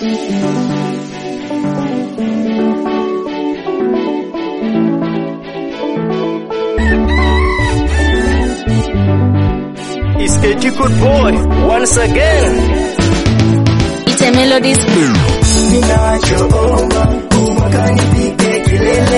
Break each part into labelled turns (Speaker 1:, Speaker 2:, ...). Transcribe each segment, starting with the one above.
Speaker 1: It's a good boy once again.
Speaker 2: It's a melodies.
Speaker 3: Ninachoomba umwaka nifike kilele,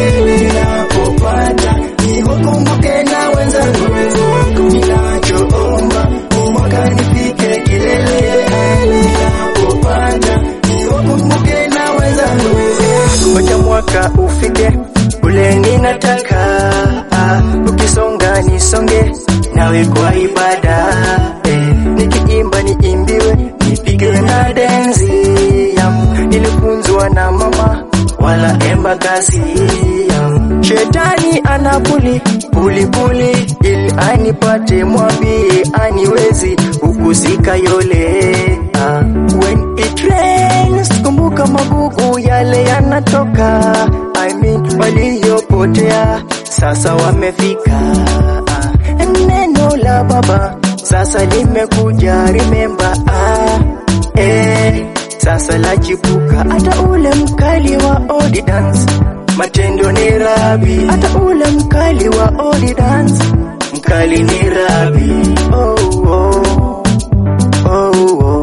Speaker 3: ninapopata niwakumbuke na wenzangu. Ninachoomba umwaka nifike kilele, ninapopata niwakumbuke na wenzangu.
Speaker 1: Ngoja mwaka ufike ule ninataka, ah, ukisonga nisonge nawe kwa ibada eh, nikiimba niimbiwe nipige na denzi yam, nilifunzwa na mama wala embakasi yam. Shetani anapuli puli puli ili anipate, mwambie aniwezi ukusika yole ah. When it rains, kumbuka magugu yale yanatoka, I mean waliopotea sasa wamefika ah. Neno la Baba sasa limekuja, remember ah, eh, sasa lachipuka, hata ule mkali wa odi dance matendo ni rabi, hata ule mkali wa odi dance mkali ni rabi. Oh, oh, oh, oh,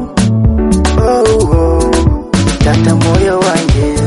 Speaker 1: oh, oh. Tata moyo wange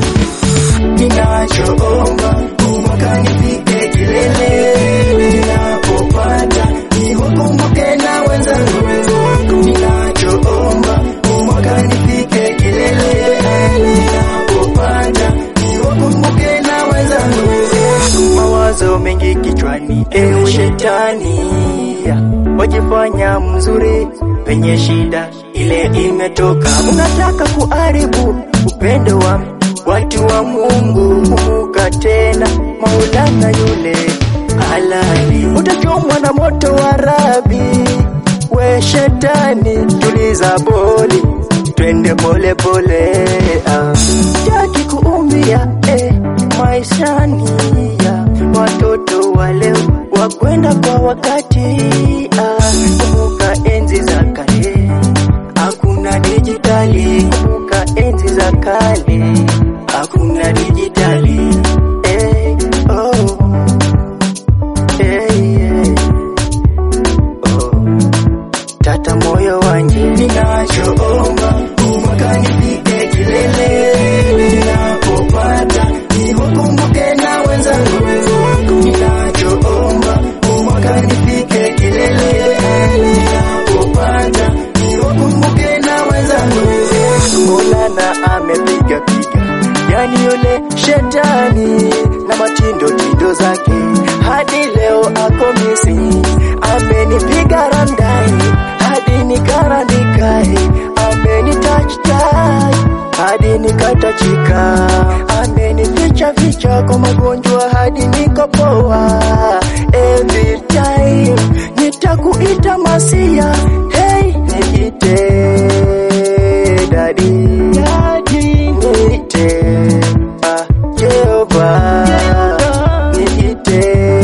Speaker 3: Ninachoomba umwaka nifike kilele, ninapopata niwakumbuke na wenzangu. Ninachoomba umwaka nifike kilele, ninapopata niwakumbuke na wenzangu.
Speaker 1: mawazo mengi kichwani, ewe shetani, wajifanya mzuri penye shida ile imetoka. Unataka kuharibu upendo wa watu wa Mungu. Kumbuka tena Maulana yule halali, utachomwa na moto wa Rabi. We shetani, tuliza boli, twende pole pole, ah. Sitaki kuumia eh, maishani ya watoto wa leo wakwenda kwa wakati ah. Kumbuka enzi za kale, hakuna dijitali. Kumbuka enzi za kale, hakuna dijitali. Eh, oh. Eh, yeah. Oh. Tata moyo wanje
Speaker 3: Ninachoomba umwaka nifike kilele, ninapopata niwakumbuke na wenzangu. Ninachoomba umwaka nifike kilele, ninapopata niwakumbuke na wenzangu.
Speaker 1: Maulana amepiga piga, yani yule shetani na matindo tindo zake, hadi leo ako missing. Amenipiga randai hadi nikarandikae, ameni touch touch hadi nikatachika, amenificha ficha kwa magonjwa hadi nikopoa. Every time nitakuita masia, hey niite dadi dadi niite ah Jehova niite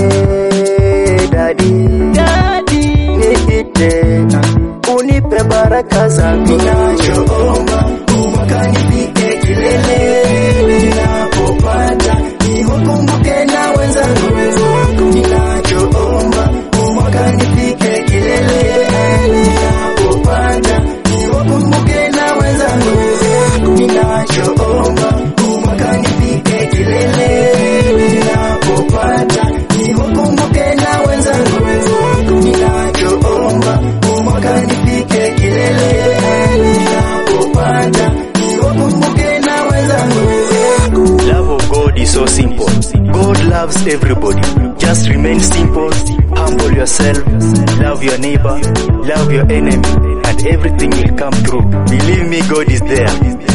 Speaker 1: dadi dadi niite ah, unipe baraka zako
Speaker 3: Ninachoomba umwaka nifike kilele, ninapopata niwakumbuke na wenzangu. Ninachoomba umwaka nifike kilele, ninapopata niwakumbuke na wenzangu. Ninachoomba umwaka nifike kilele, ninapopata niwakumbuke na wenzangu. Ninachoomba umwaka nifike kilele, ninapopata niwakumbuke na wenzangu.
Speaker 1: Love of God is so simple. God loves everybody. Just remain simple, humble yourself, love your neighbor, love your enemy, and everything will come through. Believe me, God is there.